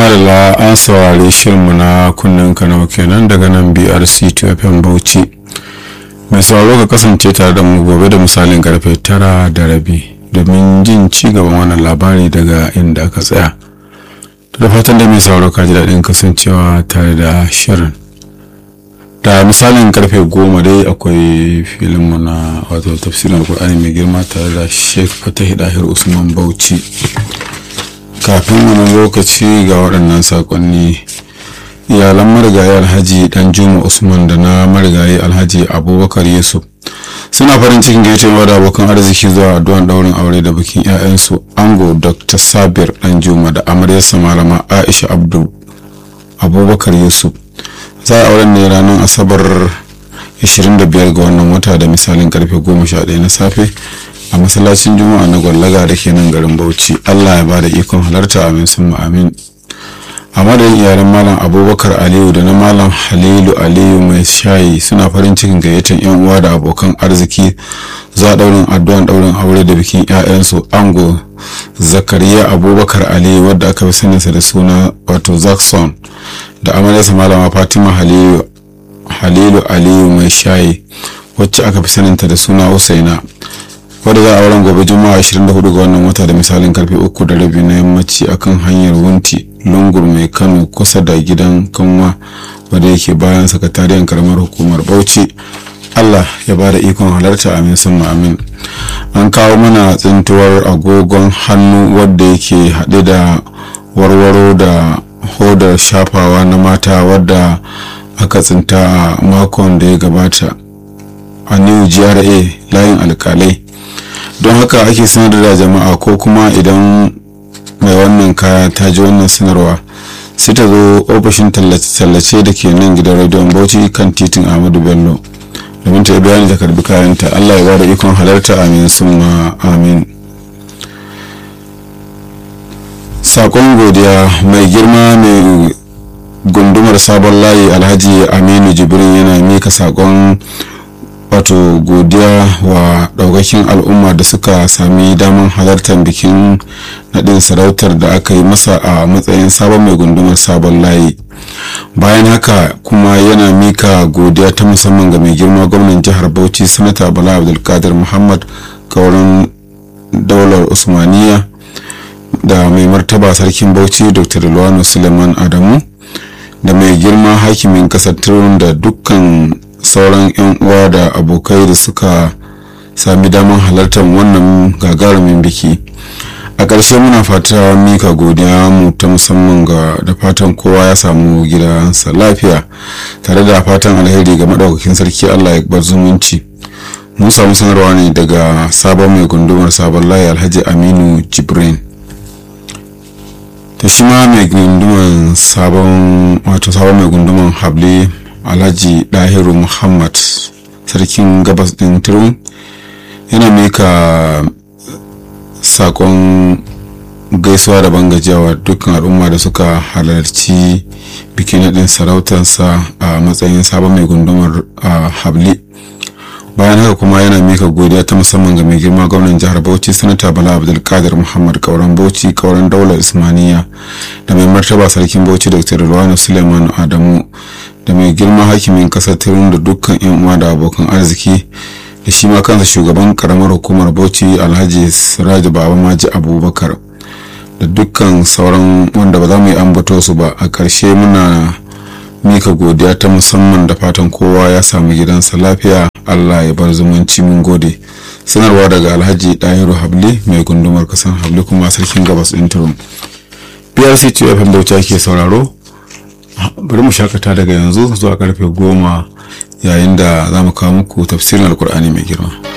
madalla an saurari shirinmu na kunnen kano kenan daga nan brc 2fm bauchi mai sauraro ka kasance tare da mu gobe da misalin karfe tara da rabi domin jin ci gaban wannan labari daga inda aka tsaya da fatan da mai sauraro ka ji daɗin kasancewa tare da shirin da misalin karfe goma dai akwai filinmu na wato tafsirin alkur'ani mai girma tare da sheikh fatahi dahir usman bauchi kafin wani lokaci ga waɗannan saƙonni iyalan marigayi alhaji dan juma usman da na marigayi alhaji abubakar yusuf suna farin cikin gaitewa da abokan arziki zuwa addu'an daurin aure da bikin 'ya'yansu ango dr sabir dan juma da amaryarsa malama aisha abdul abubakar yusuf za a auren ne ranar asabar 25 ga wannan wata da misalin karfe 11 na safe a masallacin juma'a na gwallaga da ke nan garin bauchi allah ya ba da ikon halarta amin sun amin a madadin iyalan malam abubakar aliyu da na malam halilu aliyu mai shayi suna farin cikin gayyatar yan uwa da abokan arziki za a daurin addu'an daurin aure da bikin 'ya'yansu ango zakariya abubakar aliyu wadda aka fi saninsa da suna wato zakson da amaryarsa malama fatima halilu halilu aliyu mai shayi wacce aka fi saninta da suna usaina wadda za a auren gobe juma'a 24 ga wannan wata da misalin karfe uku da rabi na yammaci akan hanyar wunti lungur mai kano kusa da gidan kanwa wadda yake bayan sakatariyar karamar hukumar bauchi allah ya ba da ikon halarta amin sun amin an kawo mana tsintuwar agogon hannu wadda yake haɗe da warwaro da hodar shafawa na mata wadda aka tsinta a makon da ya gabata a new gra layin alkalai don haka ake sanar da jama'a ko kuma idan mai wannan kaya ta ji wannan sanarwa sai ta zo ofishin tallace da ke nan gidan rediyon bauchi kan titin ahmadu bello domin ta yi bayani ta karbi kayanta allah ya ba da ikon halarta amin summa amin sakon godiya mai girma mai gundumar sabon layi alhaji aminu jibrin yana mika sakon wato godiya wa daukakin al'umma da suka sami damar halartar bikin nadin sarautar da aka yi masa a matsayin sabon mai gundumar sabon layi bayan haka kuma yana mika godiya ta musamman ga mai girma gwamnan jihar bauchi sanata bala abdulkadir muhammad kaurin daular usmaniya da mai martaba sarkin bauchi dr luwano suleiman adamu da mai girma hakimin kasar turun da dukkan sauran 'yan uwa da abokai da suka sami damar halartar wannan gagarumin biki a ƙarshe muna fata mika godiya mu ta musamman ga da fatan kowa ya samu gidansa lafiya tare da fatan alheri ga maɗaukakin sarki allah ya bar zumunci mun samu sanarwa ne daga sabon mai gundumar sabon layi alhaji aminu jibrin ta shi ma mai gunduman sabon wato sabon mai gunduman habli alhaji dahiru muhammad sarkin gabas din turun yana mika sakon gaisuwa da bangajiyawa dukkan al'umma da suka halarci bikin naɗin sarautarsa a matsayin sabon mai gundumar habli bayan haka kuma yana mika godiya ta musamman ga mai girma gwamnan jihar bauchi sanata bala abdulkadir muhammad kauran bauchi kauran daular ismaniya da mai martaba sarkin bauchi dr ruwanu suleiman adamu da mai girma hakimin kasar tirun da dukkan yan uwa da abokan arziki da shi ma kansa shugaban karamar hukumar bauchi alhaji siraju baba maji abubakar da dukkan sauran wanda ba za mu yi ambato su ba a ƙarshe muna mika godiya ta musamman da fatan kowa ya samu gidansa lafiya allah ya bar zumunci mun gode sanarwa daga alhaji ɗahiru habli mai gundumar kasan habli kuma sarkin gabas ɗin turum brc fm bauchi ke sauraro bari mu shakata daga yanzu zuwa karfe goma yayin da za mu kawo muku tafsirin alkur'ani mai girma